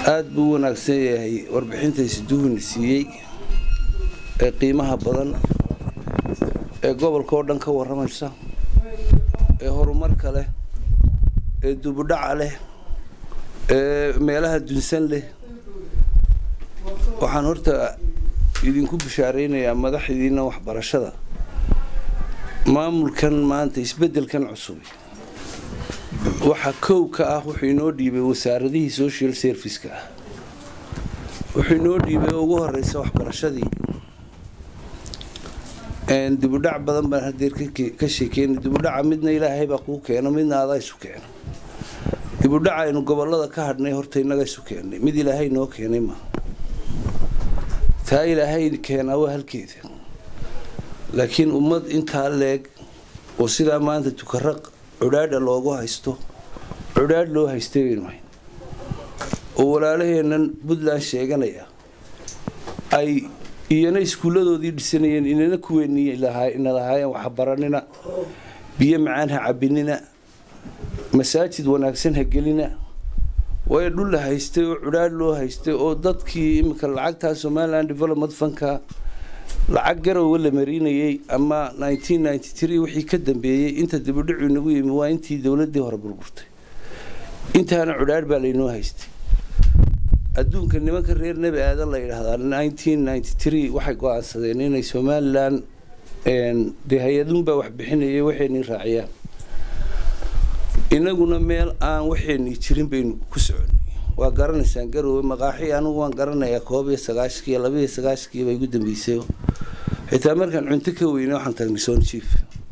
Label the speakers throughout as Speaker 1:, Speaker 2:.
Speaker 1: aada buu u wanaagsan yahay warbixintaysi duhuni siiyey ee qiimaha badan ee gobolka oo dhan ka warramaysa ee horumarka leh ee dubudhaca leh ee meelaha dunsan leh waxaan horta idinku bishaaraynayaa madaxdiina waxbarashada maamulkan maanta isbeddelkan cusub waxaa kow ka ah wuxuu inoo dhiibay wasaaradihii social serviceka ah wuxuu inoo dhiibay ugu horeysa waxbarashadii dibudhac badan baan hadeer ka sheekeynay dibudhaca midna ilaahay baa kuu keeno midna adaa isu keeno dibudhaca aynu gobolada ka hadhnay horta innaga isu keennay mid ilaahay noo keenay ma taa ilaahay keenaa waa halkeeda laakiin ummad intaa leeg oo sidaa maanta tukaraq cudhaadha loogu haysto cudhaadh loo haystay baynu hayn oo walaalaheennan puntland sheeganaya ay iyana iskuulladoodii dhisanayeen inana kuweeni ina lahaayeen waxbaranina biyo macaan ha cabinina masaajid wanaagsan ha gelina waayo dhul la haystay oo cudhaadh loo haystay oo dadkii iminka lacagtaa somalilan development funka lacag garowa la marinayay ama wixii ka dambeeyey inta dibudhicu inagu yimi waa intii dowladii hore burburtay intaana cudhaadh baa laynoo haystay adduunka nimanka reer nebi aadan la yidhaahdaa waxay go-aansadeen inay somalilan dee hay-adunbaa wax bixinayay waxaynii raaciyaan inaguna meel aan waxaynii jirin baynu ku soconay waa garanaysaan garowe maqaaxi anigu waan garanayaa koob iyo sagaashkiiyo labaiyo sagaashkiiba igu dambeysay xitaa markaan cunto ka weyne waxaan tagnay soonjiif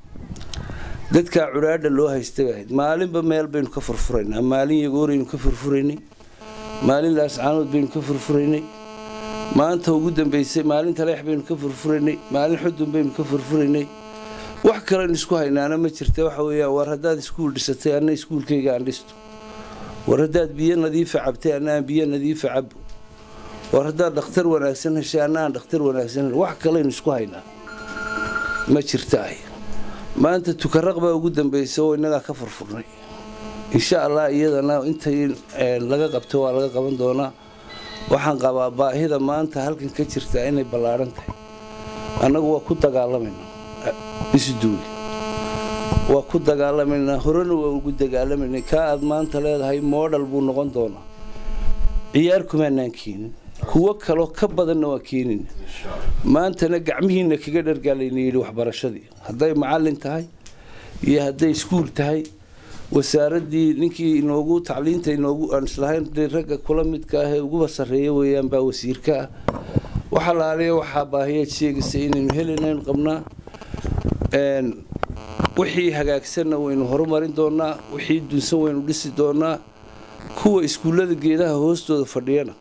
Speaker 1: dadkaa cudhaadha loo haysta bay ahayd maalinba meel baynu ka furfuraynaa maalin yagooraynu ka furfuraynay maalin laascaanood baynu ka furfuraynay maanta ugu dambeysay maalin taleex baynu ka furfuraynay maalin xudun baynu ka furfuraynay wax kalen isku haynaana ma jirta waxa weeyaan war haddaad iskuul dhisatay anna iskuulkayga aan dhisto war haddaad biyo nadiifa cabtay anna aan biyo nadiifa cabo war haddaad dhakhtar wanaagsan heshay anna aan dhakhtar wanaagsan hel wax kalaynu isku haynaa ma jirta ay maanta tukaraq baa ugu dambaysa oo innagaa ka furfurnay insha allah iyadana intay laga qabto waa laga qaban doonaa waxaan qabaa baahida maanta halkan ka jirta inay ballaadhan tahay annagu waa ku dagaalamaynaa isduuli waa ku dagaalamaynaa horena waa ugu dagaalamaynay kaa aad maanta leedahay moodhal buu noqon doonaa ciyaar kumaanaan keenin kuwo kaloo ka badanna waa keenina maantana gacmihiina kaga dhargaalayna yidhi waxbarashadii hadday macallin tahay iyo hadday iskuul tahay wasaaradii ninkii inoogu tacliinta inoogu aan islahayn dee ragga kula midka ah ee uguba sarreeya weeyaan baa wasiirka ah waxa laaliya waxaa baahiyaad sheegaysa inaynu helinaynu qabnaa wixii hagaagsanna waynu horumarin doonaa wixii dunsan waynu dhisi doonaa kuwa iskuullada geedaha hoostooda fadhiyana